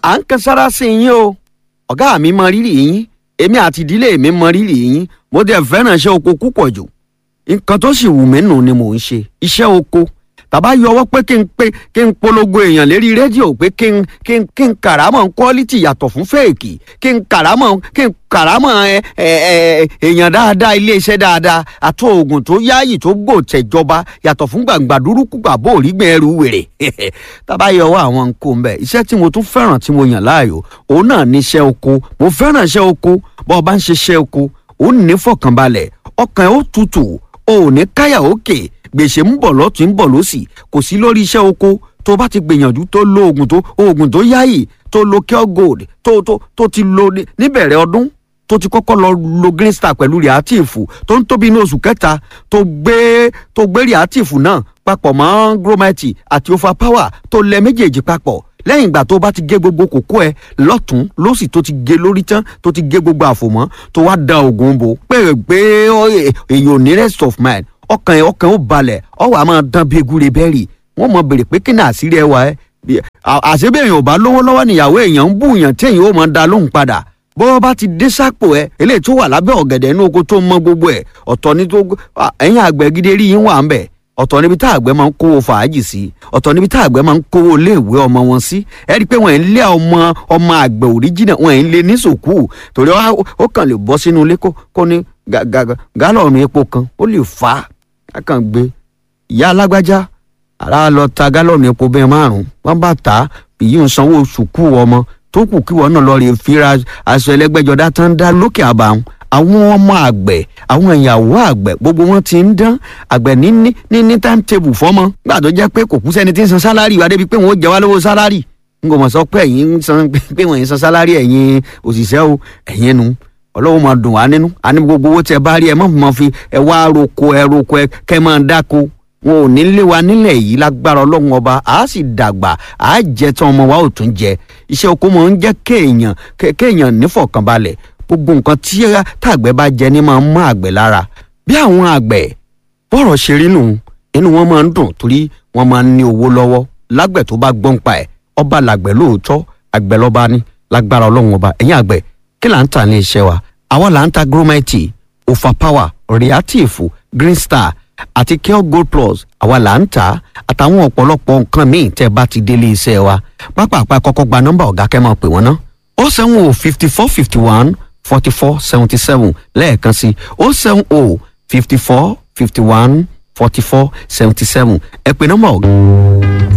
à ń kan sára sí yín o ọ̀gá mi mọ rírì yín èmi àti ìdílé mi mọ rírì yín mo dẹ̀ fẹ́ràn iṣẹ́ oko púpọ̀ jù nǹkan tó sì wù mí nù ni mò ń ṣe iṣẹ́ oko tàbá yọwọ́ pé kí n pé kí n polongo èèyàn lérí rédíò pé kí n kí n kí n kàrámọ̀ quality yàtọ̀ fún fèèkì kí n kàrámọ̀ kí n kàrámọ̀ ẹ ẹ ẹ èèyàn dáadáa iléeṣẹ́ dáadáa àti oògùn tó yáàyè tó gbò tẹ̀jọba yàtọ̀ fún gbàǹgbà dúrúkú gbàbó òrígbìn ẹrù wèrè tàbá yọwọ́ àwọn nǹkó mbẹ iṣẹ́ tí mo tún fẹ́ràn tí mo yàn láàyò òun náà ní iṣẹ́ oko mo fẹ́ràn iṣẹ́ oko bọ́ ọ bá ń ṣe iṣẹ́ oko òun ní fọkànbalẹ̀ ọkàn ẹ̀ ó tutù o ò ní káyà òkè gbèsè ń bọ̀ lọ́tún ń bọ̀ lọ́sì kò sí lórí iṣẹ́ oko tó bá ti gbìyànjú tó lo oògùn tó oògùn tó yáyì tó lo cure gold tó tó tó ti lo níbẹ̀rẹ̀ ọdún tó ti kọ́kọ́ lọ lo green star pẹ̀lú reactive tó ń tóbi ní oṣù kẹta tó gbé tó gbé reactive náà papọ̀ mọ́ gromite àti overpower tó lẹ méjèèjì papọ̀ lẹ́yìn ìgbà tó bá ti gé gbogbo kókó ẹ lọ́tún lọ́sì tó ti gé lórí tán tó ti gé gbogbo àfòmọ́ tó wá da oògùn bò pé pé èyàn ò ní rest of mind ọkàn ẹ ọkàn ó balẹ̀ ọwọ́ a máa dán bí egúre bẹ́ẹ̀rì wọ́n mọ bèrè pé kí ni àṣírí ẹ wà ẹ́ àṣebéèyàn ò bá lówó lọ́wọ́ níyàwó èèyàn ń bú yàn téèyàn ó máa da lóhùn padà bọ́wọ́ bá ti dé sápò ẹ eléyìí tó wà lábẹ́ ọ̀gẹ̀dẹ̀ inú oko tó mọ gbogbo ẹ̀ ọ̀tọ̀ ní tó ẹ̀yìn àgbẹ̀ gidi rí yín wà ń bẹ̀ ọ̀tọ̀ níbi tá àgbẹ̀ máa ń kówó fàájì sí ọ̀tọ̀ níbi tá àgbẹ̀ máa ń kówó iléèwé ọmọ wọn sí ẹ rí i pé wọ́n ń lé ọmọ ọmọ àgbẹ̀ òríjìnà wọ́n ń lé ní sòkú torí ó kàn lè bọ́ sínú ilé kó ní gálọ̀nù epo kan ó lè fà á kàn gbé ìyá alágbájá ara lọ ta gálọ̀nù epo bẹ́ẹ̀ márùn-ún wọ́n bá tà á èyí ń sanwó sùkú ọmọ tó kù kí wọn náà lọ rè fira aṣọ ẹlẹ́gbẹ́jọdá tán dá lókè àbàwọn àwọn ọmọ àgbẹ̀ àwọn ìyàwó àgbẹ̀ gbogbo wọn ti ń dán àgbẹ̀ ní ní ní ní timetable fọ́mọ gbà tó jẹ́ pé kò kú sẹ́ni tí ń san sálárì wa débi pé wọ́n ó jẹ wá lówó sálárì n kò mọ̀ sọ pé ẹ̀yin ń san pé wọ́n ń san sálárì ẹ̀yin òṣìṣẹ́ o ẹ̀yin nu ọlọ́wọ́ máa dùn wá nínú àní gbogbo owó tẹ bá rí ẹ má máa fi ẹ wá roko ẹ roko ẹ kẹ máa dáko wọn ò ní lé wa nílẹ̀ yìí lágbára ọlọ́run ọba a sì dàgbà a jẹ tán ọmọ wa ò tún jẹ iṣẹ́ oko máa ń jẹ́ kéèyàn kéèyàn nífọ̀kànbalẹ̀ gbogbo nǹkan tí tàgbẹ̀ bá jẹ ní máa ń mọ́ àgbẹ̀ lára bí àwọn àgbẹ̀ bọ́rọ̀ ṣe rí nù inú wọn máa ń dùn torí wọn máa ń ní owó lọ́wọ́ lágbẹ̀ tó bá gbọ́n pa ẹ̀ ọba làgbẹ̀ lóòótọ́ àgbẹ̀ lọ́ba ní lágbára ọlọ́run ọba ẹ̀yìn àgbẹ̀ kí là ń tà ní iṣẹ́ wa àwa là ń ta gromite overpower reactive green star àti cure gold plus àwa là ń tà àtàwọn ọ̀pọ̀lọpọ̀ nǹkan míì tẹ́ bá ti délé iṣẹ́ wa pápá kọ́kọ́ gba nọ́mbà ọ̀gá kẹ́ máa pè wọ́n ná ó sẹ́wọ̀n o fifty four fifty one forty four seventy seven lẹ́ẹ̀kan sí ó seven o fifty four fifty one forty four seventy seven ẹ pè nọ́mbà ọ̀gá.